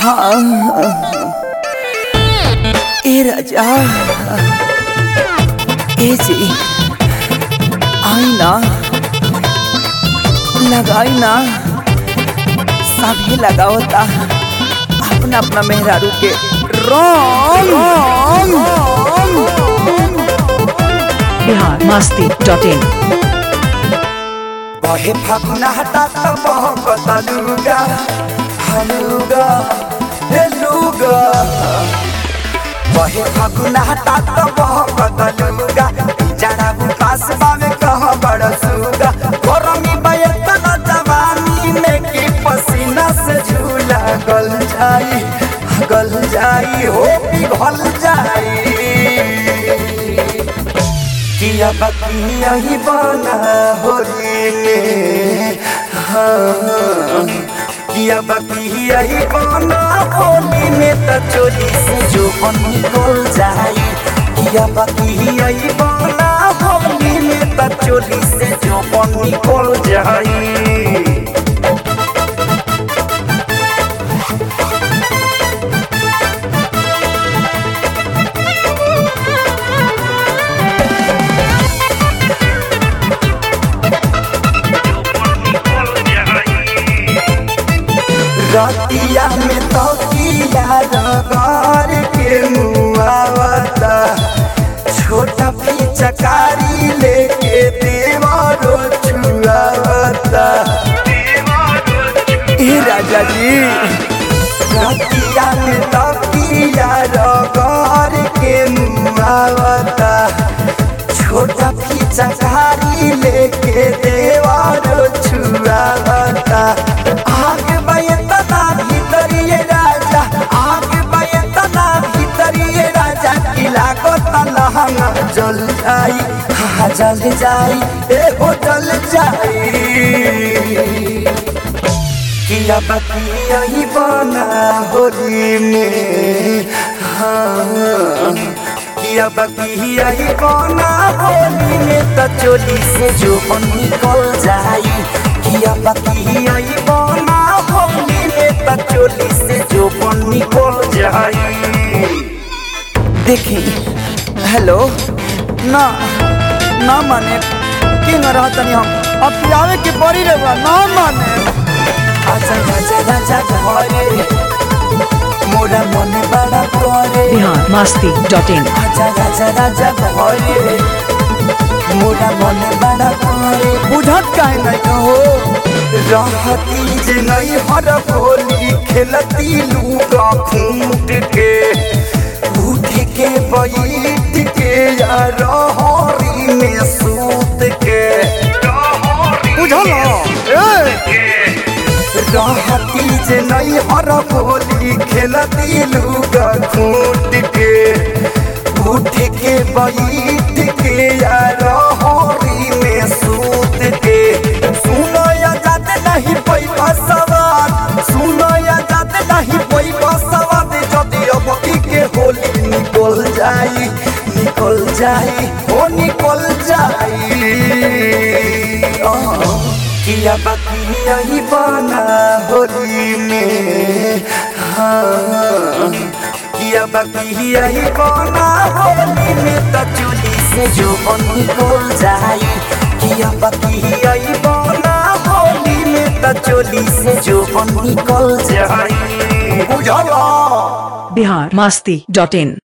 ए राजा ए जी आई ना लगाई ना सभी लगावता अपना अपना मेहरारू के रंग बिहार मस्ती डॉट इन बहे फागुना हटा तो बहकता लुगा हलुगा हे लुगा बहे फागुना हटा तो बहकता लुगा जरा बुकास बावे कह बड़ सुगा गरमी बयतन जवानी में की पसीना से झूला गल जाई गल जाई हो पिघल जाई किया बकिया ही बना होली में हाँ। किया बकिया ही बना होली में तो चोली से जो बन निकल जाई किया बकिया ही बना होली में तो चोली से जो बन निकल जाई रतिया में तो किया रगार के मुआवता छोटा पिचकारी लेके देवारो छुआवता ए राजा जी रतिया में तो किया रगार के मुआवता छोटा पिचकारी लेके देवारो छुआवता आग बयतना भीतरिए राजा आग बयतना भीतरिए राजा किला को तलहंगा जल जाई हा जल जाई ए हो जल जाई किया बकिया ही बना होली में हाँ किया बकिया ही बना होली में तो चोली से जो बन निकल जाई किया बकिया ही बना होली में तो चोली से जो बन निकल जाई देखी हेलो ना ना माने कि न रहतनी हम अब पियावे के पड़ी रहुआ ना माने आजा आजा राजा घरे मोरा मने बड़ा करे बिहार मस्ती डॉट इन आजा राजा राजा घरे मोरा मने बड़ा करे बुझत काहे नहीं कहो रहती जे नहीं हर होली खेलती लूगा खूंट के उठ के बैठ के यार हरी में सूत के बुझल रहती जे नहीं हर होली खेलती लूगा खूट के उठ के बैठ के यार हरी में सूत के सुनो या जाते नहीं पैसा सवार सुनो या जाते नहीं पैसा सवार जदि अब के होली निकल जाई निकल जाई हो निकल जाई आह। किया बकिया ही बना होली में हाँ किया बकिया ही बना होली में तो चोली से जो बन निकल जाई किया बकिया ही बना होली में तो चोली से जो बन निकल जाई बुझला बिहार मस्ती डॉट इन